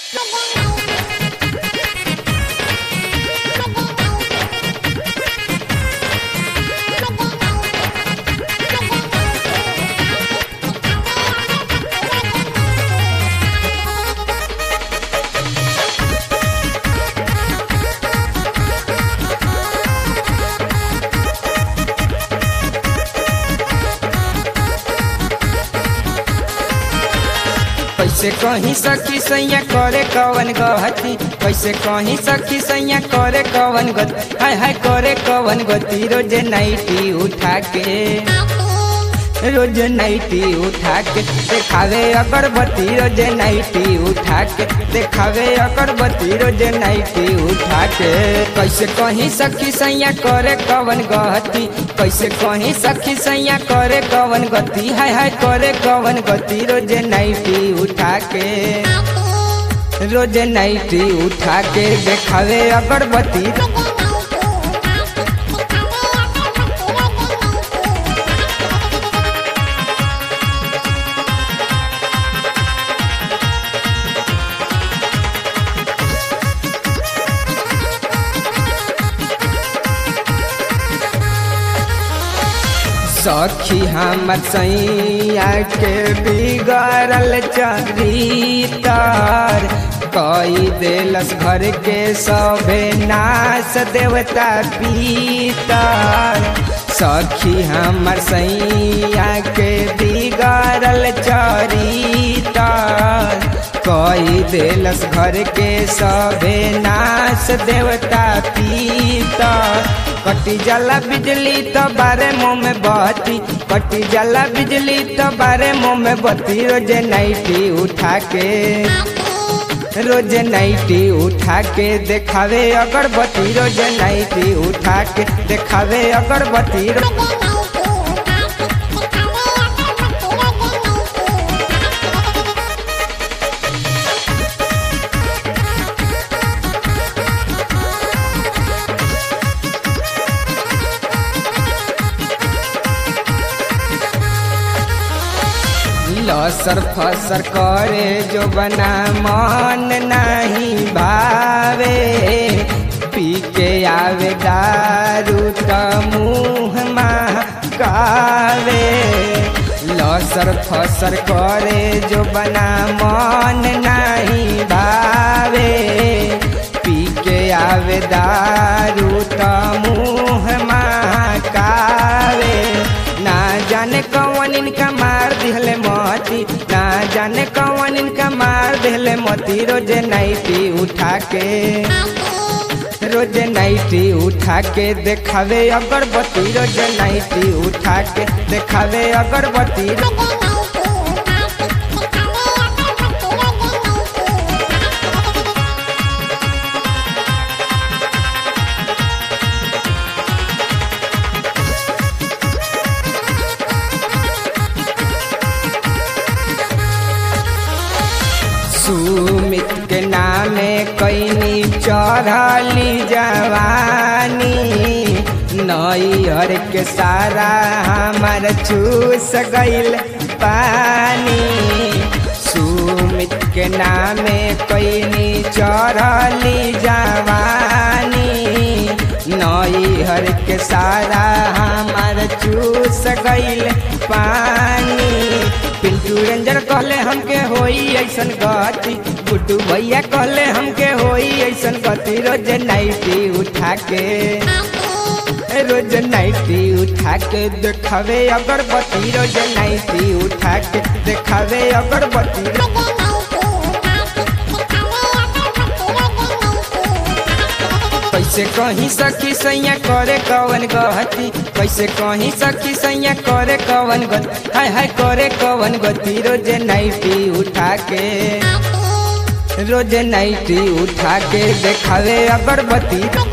कैसे कहीं सखी सैया करे कवन गहती कैसे कहीं सखी सैया करे कवन गति हाय हाय करे कवन गति रोज नाइटी उठा के रोज नाइटी उठा के देखावे अगरबत्ती रोज नाइटी उठा के देखावे अगरबत्ती रोज नाइटी उठा के कैसे कहीं सखी सैया करे कवन गहती कैसे कहीं सखी सैया करे कवन गति हाय हाय करे कवन गति रोज नाइटी उठा के रोज नाइटी उठा के देखावे अगरबत्ती सखी हमर सैया के बिगड़ल चरितर कई देलस घर के सभे नाश देवता पीतर सखी हमर सैया के बिगड़ल चरितर कई देलस घर के सभे नाश देवता पीतर कटी जाला बिजली तो बारे मुँह में बत्ती कटी जाला बिजली तो बारे मुँह में बत्ती रोज नाइटी उठा के रोज नाइटी उठा के देखावे अगरबत्ती रोज नाइटी उठा के देखावे अगरबत्ती लसर फसर करे जो बना मन नहीं भावे पी के आवे दारू त मुँह कावे लसर फसर करे जो बना मन नहीं भावे पी के आवे दारू त मुँह कावे ना जाने कौन इनका मार दिहले मती ना जाने कौन इनका मार दिहले मती रोज नाइटी उठा के रोज नाइटी उठा के देखावे अगरबत्ती रोज नाइटी उठा के देखावे अगरबत्ती सुमित के नामे कैनी चढ़ली जवानी नैहर के सारा हमार चूस गईल पानी सुमित के नामे कैनी चढ़ली जवानी नैहर के सारा हमार चूस गईल पानी पिंटू रेंजर कहले हमके होई ऐसन गति गुड्डू भैया कहले हमके होई ऐसन गति रोज नाइटी उठा के रोज नाइटी उठा के देखावे अगरबत्ती रोज नाइटी उठा के देखावे अगरबत्ती कैसे कहीं सखी सैया करे कवन गहती कैसे कहीं सखी सैया करे कवन गति हाय हाय करे कवन गति रोज नाइटी उठा के रोज नाइटी उठा के देखावे अगरबत्ती